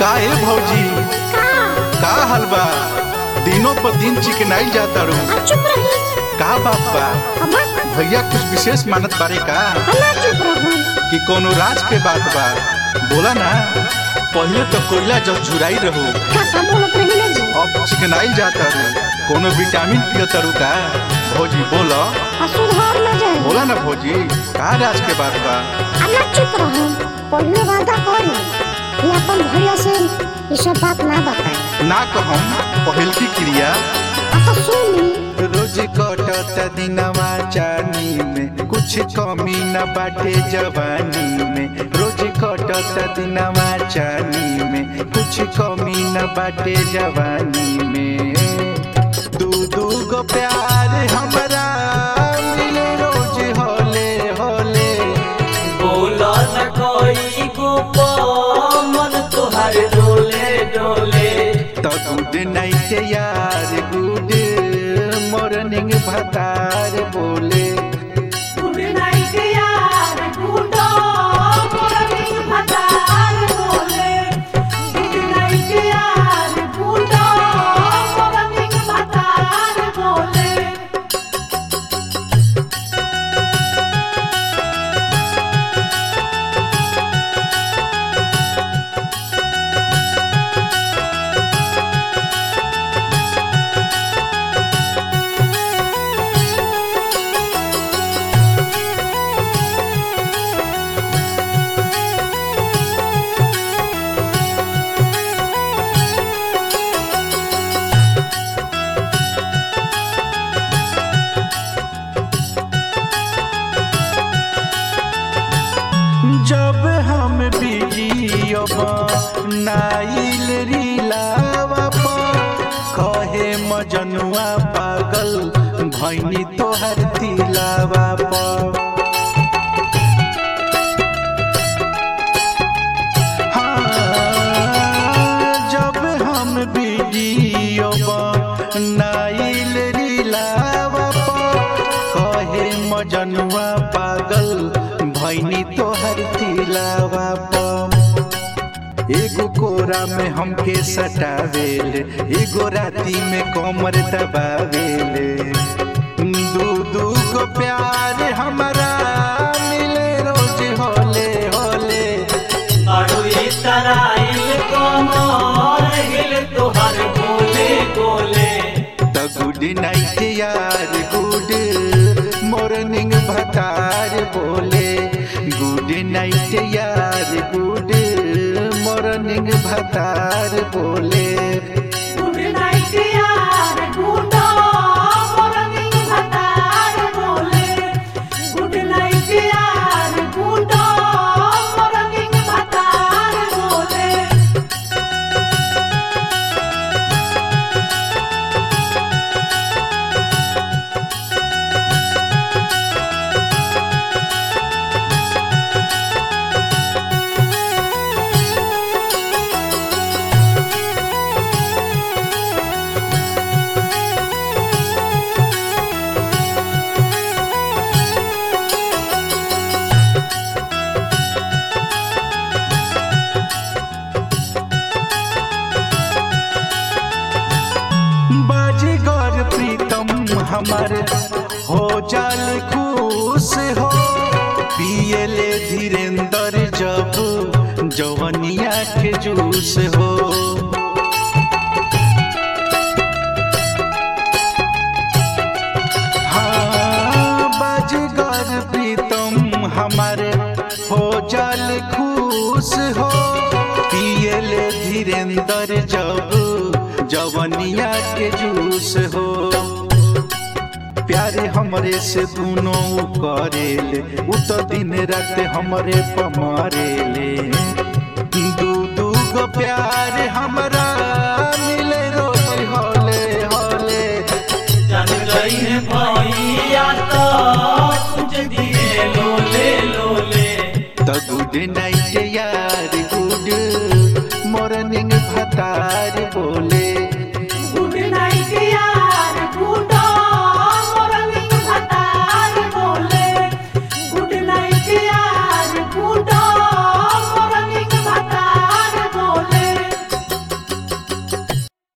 का ए भौजी का का हाल बा दिनों पर दिन चिकनाई जाता रू आ चुप रही का बात बा अब भैया कुछ विशेष मानत बारे का हला चुप रहो कि कोनो राज के बात बा बोला ना पहले तो कोयला जब झुराई रहू का का बोलत रही ना जी अब चिकनाई जाता रू कोनो विटामिन पियता रू का भौजी बोला आ सुधार ना जाए बोला ना भौजी का राज के बात बा हला चुप रहो पहले वादा करी कि अपन भैया से ये सब बात ना बताए ना कहम पहल की क्रिया आ तो सुनी रोज कटत दिनवा चानी में कुछ कमी न बाटे जवानी में रोज कटत दिनवा चानी में कुछ कमी न बाटे जवानी में दू दू गो प्यार हमरा मिले रोज होले होले बोला न कोई को मन तुहार डोले डोले तो गुड नाइट यार गुड मॉर्निंग भतार बोले गुड नाइट यार गुडो मॉर्निंग भतार बोले गुड नाइट यार गुडो मॉर्निंग भतार बोले जब हम वीडियो नाइल रीलावा पर कहे मजनुआ पागल भैनी तोहर तिलावा पर हाँ, जब हम वीडियो नाइल रीलावा पर कहे मजनुआ पागल भैनी तोहर तिलावा पर एगो कोरा में हमके सटावेल एगो राती में कमर दबावेले दू दू गो प्यार हमारा मिले रोज होले होले आड़ू तराइल कमर हिल तुहार गोले गोले द गुड नाइट यार गुड मॉर्निंग भतार बोले गुड नाइट यार गुड मॉर्निंग भतार बोले गुड नाइट यार गुडो मॉर्निंग भतार बोले गुड नाइट यार गुडो मॉर्निंग भतार बोले बाजीगर प्रीतम हमार हो जाल खुश हो पियले धीरेन्द्र जब जवनिया के जूस हो हाँ, बाजीगर प्रीतम हमारे हो जाल खुश हो पियले धीरेन्द्र जब जवनिया के जूस हो प्यारे हमरे से दोनों करेले उ तो दिन रात हमरे पमारेले दू दू गो प्यार हमरा मिले रोज होले होले जान गई है भैया तो कुछ दिए लोले लोले द गुड नाइट यार गुड मॉर्निंग भतार